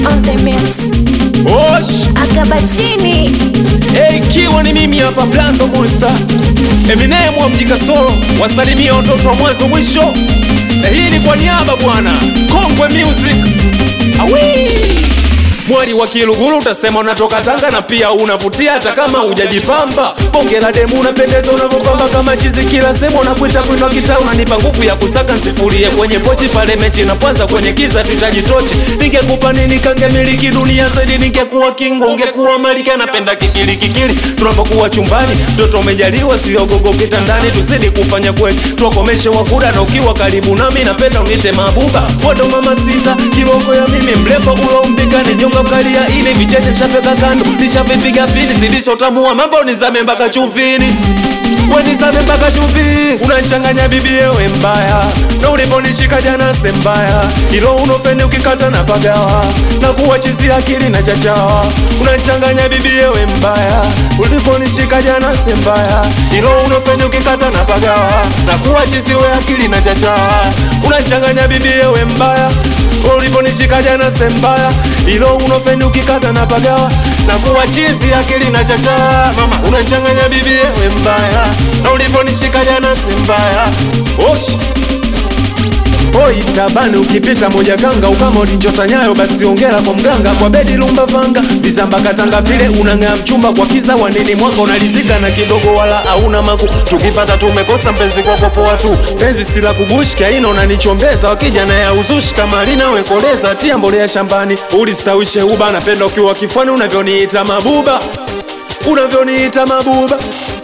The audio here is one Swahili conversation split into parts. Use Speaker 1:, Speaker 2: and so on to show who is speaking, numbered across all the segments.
Speaker 1: on the mix.
Speaker 2: Osh,
Speaker 1: Akaba chini.
Speaker 2: hey, ikiwa ni mimi hapa Blando Monster Eminem wa mji Kasoro, wasalimia watoto wa mwanzo mwisho. Na hii ni kwa niaba bwana Kongwe Music. Awi Mwali wa Kiluguru utasema unatoka Tanga na pia unavutia hata kama hujajipamba. Bonge la demu unapendeza unavyopamba kama chizi, kila sehemu unakuita kuinua kitaa, unanipa nguvu ya kusaka nsifurie kwenye pochi pale mechi inapoanza kwenye giza, tuhitaji tochi. Ningekupa nini kangemiliki dunia zaidi, ningekuwa kingo, ungekuwa malkia. Napenda kikili kikili tunapokuwa chumbani, mtoto umejaliwa, sio gogo kitandani. Tuzidi kufanya kweli, tuwakomeshe wakuda, na ukiwa karibu nami napenda unite mabuba. Wado mama sita kiboko ya mimi mlepo ulo umpikane nyonga mkalia ile vicheche chapeka kando nishavipiga pini zidisha utamu wa mambo nizame mpaka chumvini we nizame mpaka chumvi unanchanganya bibi yewe mbaya na uliponishika jana sembaya ilo unopende ukikata na pagawa na kuwa chizi akili na chachawa unanchanganya bibi yewe mbaya uliponishika jana sembaya ilo unopende ukikata na pagawa na kuwa chizi we akili na chachawa unanchanganya bibi yewe mbaya uliponishika jana sembaya ilo unofeni ukikata na pagawa na kuwa chizi akili na chacha mama unachanganya bibi yewe mbaya na uliponishika jana sembaya oshi Oi tabani ukipita moja kanga ukama ulinjota nyayo basi ongera kwa mganga kwa bedi lumba vanga vizamba katanga vile unang'aa mchumba kwa kiza wanini mwaka unalizika na kidogo wala hauna maku tukipata tumekosa mpenzi kwako poa tu penzi sila kugushika ina unanichombeza wakija na ya uzushi kama linawekoleza tia mbolea shambani ulistawishe uba napenda ukiwa kifani unavyoniita mabuba unavyoniita mabuba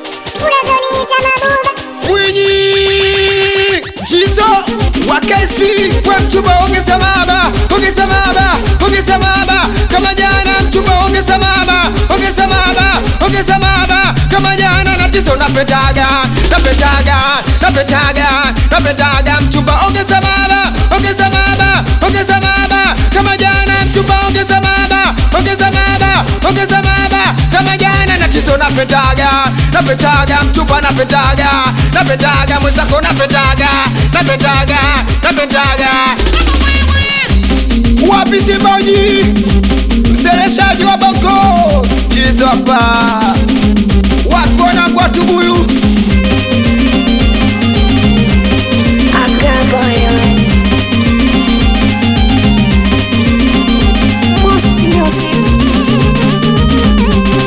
Speaker 3: Mwinyi Chizo Wakesi kwa mchumba ongeza maba ongeza maba ongeza maba kama jana mchumba ongeza maba ongeza maba ongeza maba kama jana na tizo napetaga napetaga napetaga napetaga mchumba ongeza maba ongeza maba ongeza maba kama jana mchumba ongeza maba ongeza maba ongeza maba kama jana na tizo napetaga napetaga mchumba napetaga napetaga mwenzako napetaga napetaga napetaga wapi Simbaji mseleshaji wa Bongo jizo hapa wako na kwa tubuyu
Speaker 1: Akaba wewe. Most music.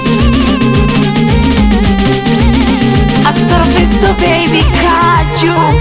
Speaker 1: Astrofisto baby kaju.